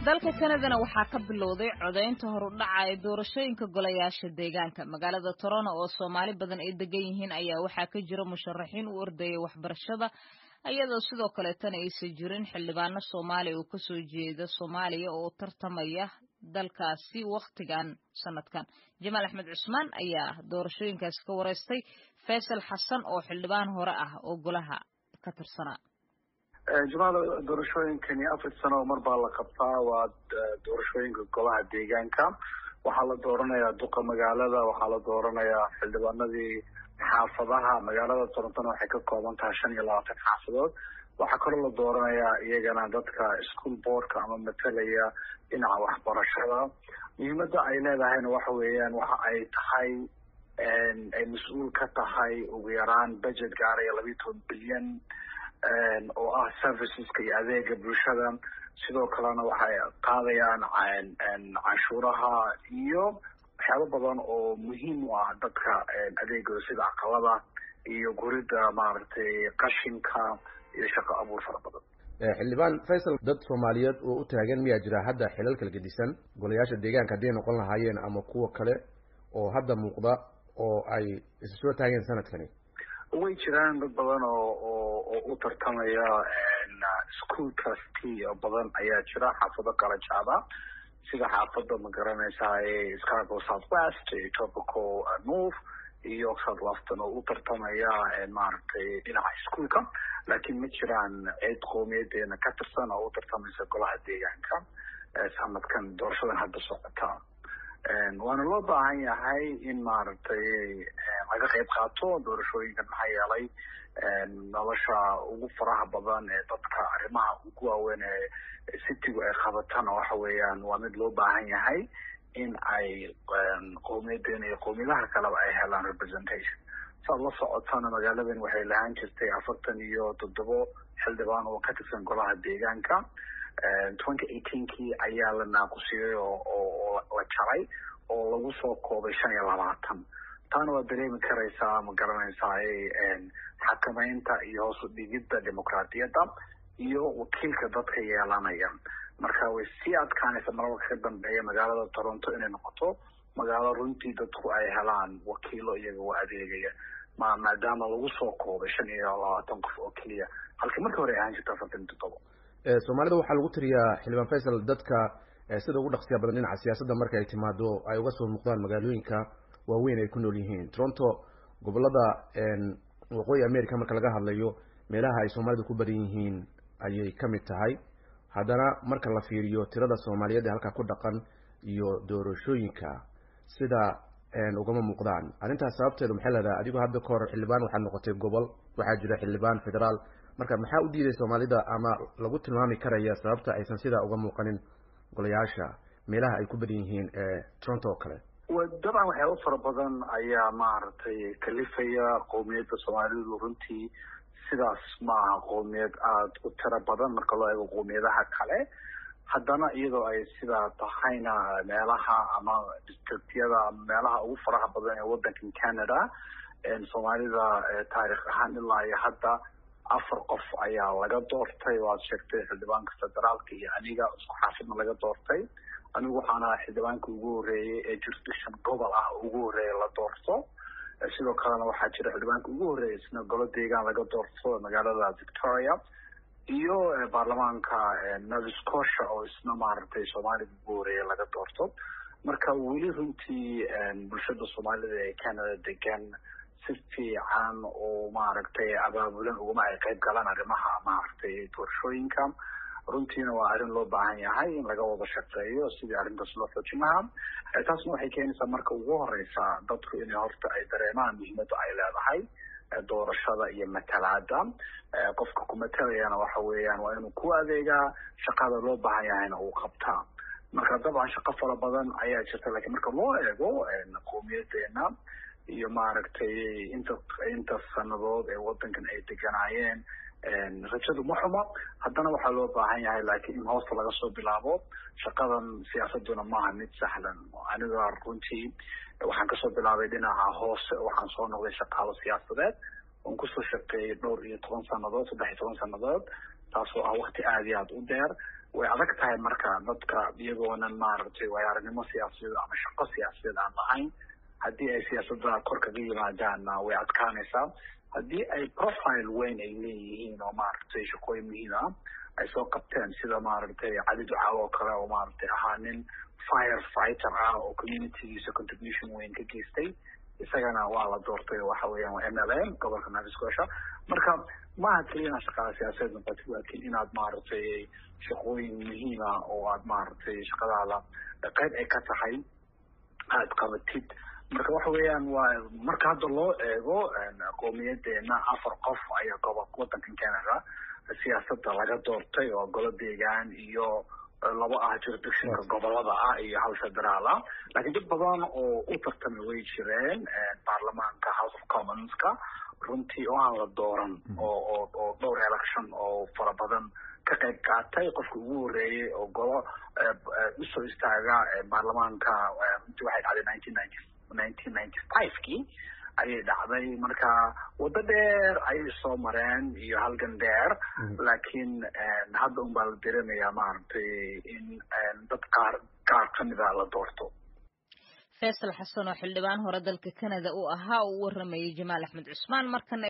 dalka kanadana waxaa ka bilowday codaynta horudhaca ee doorashooyinka golayaasha deegaanka magaalada toronto oo soomaali badan ay degan yihiin ayaa waxaa ka jira musharaxiin u ordaya waxbarashada iyadoo sidoo kaleetana aysan jirin xildhibaano soomaaliya oo kasoo jeeda soomaaliya oo tartamaya dalkaasi wakhtigan sanadkan jamaal axmed cusmaan ayaa doorashooyinkaasi ka wareystay faysal xasan oo xildhibaan hore ah oo golaha ka tirsanaa jamaal doorashooyinkani afar sano mar baa la qabtaa waa doorashooyinka golaha deegaanka waxaa la dooranayaa duqa magaalada waxaa la dooranayaa xildhibaanadii xaafadaha magaalada torontona waxay ka kooban tahay shan iyo labaatan xaafadood waxaa kaloo la dooranayaa iyagana dadka school boardka ama matalaya dhinaca waxbarashada muhiimada ay leedahayna waxa weeyaan waxa ay tahay ay mas-uul ka tahay ugu yaraan budget gaaraya labiiyo toban bilyan oo ah serviceska iyo adeega bulshada sidoo kalena waxay qaadayaan canshuuraha iyo waxyaabo badan oo muhiim u ah dadka adeegooda sida aqalada iyo gurida maaragtay qashinka iyo shaqo abuur fara badan xildhibaan faysal dad soomaaliyeed oo u taagan miyaa jira hadda xilal kala gedisan golayaasha deegaanka hadday noqon lahaayeen ama kuwa kale oo hadda muuqda oo ay isa soo taageen sanadkani way jiraan dad badan oo oo oo u tartamaya school trustee oo badan ayaa jira xaafado kala jaada sida xaafada ma garanaysaa scarborough south west tropical north iyo south weston oo u tartamaya maaragtay dhinaca iskuolka laakiin ma jiraan cid qowmiyadeena ka tirsan oo u tartamaysa golaha deegaanka sanadkan doorashadan hadda socota waana loo baahan yahay in maaragtay laga qayb qaato doorashooyinkan maxaa yeelay nolosha ugu faraha badan ee dadka arrimaha ugu waaweyn ee citigu ay qabatana waxa weeyaan waa mid loo baahan yahay in ay qowmiyadeena iyo qowmiyadaha kaleba ay helaan representation saad la socotana magaaladan waxay lahaan jirtay afartan iyo toddobo xildhibaan oo ka tirsan golaha deegaanka twenty eighteenkii ayaa la naaqusiyey oo oo la jaray oo lagu soo koobay shan iyo labaatan taana waa dareemi karaysaa ma garanaysaa xakamaynta iyo hoos u dhigidda dimuqraadiyadda iyo wakiilka dadka yeelanaya marka way sii adkaanaysa mararka ka dambeeya magaalada toronto inay noqoto magaalo runtii dadku ay helaan wakiilo iyaga u adeegaya ma maadaama lagu soo koobay shan iyo labaatan qof oo keliya halkii markii hore ay ahaan jirta afartan iyo toddoba soomaalida waxaa lagu tiriyaa xildhibaan faysal dadka sida ugu dhaqsiya badan dhinaca siyaasadda marka ay timaado ay uga soo muuqdaan magaalooyinka waaweyn ay ku nool yihiin toronto gobolada waqooyi america marka laga hadlayo meelaha ay soomaalidu ku badan yihiin ayay ka mid tahay haddana marka la fiiriyo tirada soomaaliyeed ee halkaa ku dhaqan iyo doorashooyinka sida ugama muuqdaan arrintaas sababteedu maxay leedahay adigoo hadda ka hor xildhibaan waxaad noqotay gobol waxaa jira xildhibaan federaal marka maxaa u diiday soomaalida ama lagu tilmaami karaya sababta aysan sidaa uga muuqanin golayaasha meelaha ay ku badan yihiin ee toronto oo kale dabcan waxyaaba fara badan ayaa maaragtay kalifaya qowmiyadda soomaalidu runtii sidaas ma aha qowmiyad aada u tiro badan marka loo eego qowmiyadaha kale haddana iyadoo ay sidaa tahayna meelaha ama districtyada meelaha ugu faraha badan ee waddankan canada soomaalida taarikh ahaan ilaa iyo hadda afar qof ayaa laga doortay waad sheegtay xildhibaanka federaalka iyo aniga isku xaafidna laga doortay anigu waxaan ahaa xildhibaanka ugu horreeyay ee jurisdiction gobol ah ugu horreeya la doorto sidoo kalena waxaa jira xildhibaanka ugu horreeya isna golo deegaan laga doorto magaalada victoria iyo baarlamaanka nova scotia oo isna maaragtay soomaalida ugu horreeya laga doorto marka weli runtii bulshada soomaalida ee canada degan si fiican oo maaragtay abaabulan uguma ay qayb galaan arrimaha maaragtay doorashooyinka runtiina waa arrin loo baahan yahay in laga wada shaqeeyo sidii arrintaas loo xoojin lahaa taasna waxay keenaysaa marka ugu horeysa dadku inay horta ay dareemaan muhiimadda ay leedahay doorashada iyo matalaada qofka ku matalayana waxa weeyaan waa inuu ku adeegaa shaqada loo baahan yahayna uu qabtaa marka dabcan shaqo fara badan ayaa jirta lakiin marka loo eego qowmiyadeena iyo maaragtay inta inta sanadood ee waddankan ay deganaayeen rajadu ma xuma haddana waxaa loo baahan yahay laakiin in hoosta laga soo bilaabo shaqadan siyaasaduna maaha mid sahlan aniga runtii waxaan kasoo bilaabay dhinaca hoose waxaan soo noqday shaqaalo siyaasadeed oon kusoo shaqeeyay dhowr iyo toban sanadood saddex iyo toban sanadood taasoo ah wakti aada iyo aada u dheer way adag tahay marka dadka iyagoonan maaragtay waayo aragnimo siyaasadeed ama shaqo siyaasadeed aan lahayn haddii ay siyaasadda kor kaga yimaadaanna way adkaanaysaa haddii ay profile weyn ay leeyihiin oo maaragtay shaqooyin muhiim ah ay soo qabteen sida maaragtay cali ducaawo oo kale oo maaragtay ahaa nin fire fighter ah oo communitygiisa contribution weyn ka geystay isagana waa la doortay waxa weeyaan waa m l m gobolka nova scotia marka maaha keliya inaad shaqada siyaasadeed noqotid laakiin inaad maaragtay shaqooyin muhiima oo aad maaragtay shaqadaada qayb ay ka tahay aada qabatid marka waxa weeyaan waa marka hadda loo eego qowmiyadeena afar qof ayaa gobo wadankan canada siyaasadda laga doortay oo golo deegaan iyo laba ah jurisdictionka gobolada ah iyo hal federaal ah laakiin dad badan oo u tartamay way jireen baarlamaanka house of commonska runtii oo aan la dooran oo oo oo dhowr election oo fara badan ka qayb qaatay qofka ugu horeeyey oo golo usoo istaaga baarlamaanka runtii waxay dhacday nineteen ninety nineteen ninety five-kii ayay dhacday marka waddo dheer ayay soo mareen iyo halgan dheer laakiin hadda un baa la dareemayaa maaragtay in dad qaar qaar kamida la doorto faysal xasan oo xildhibaan hore dalka canada uu ahaa uu u waramayay jamaal axmed cusmaan markana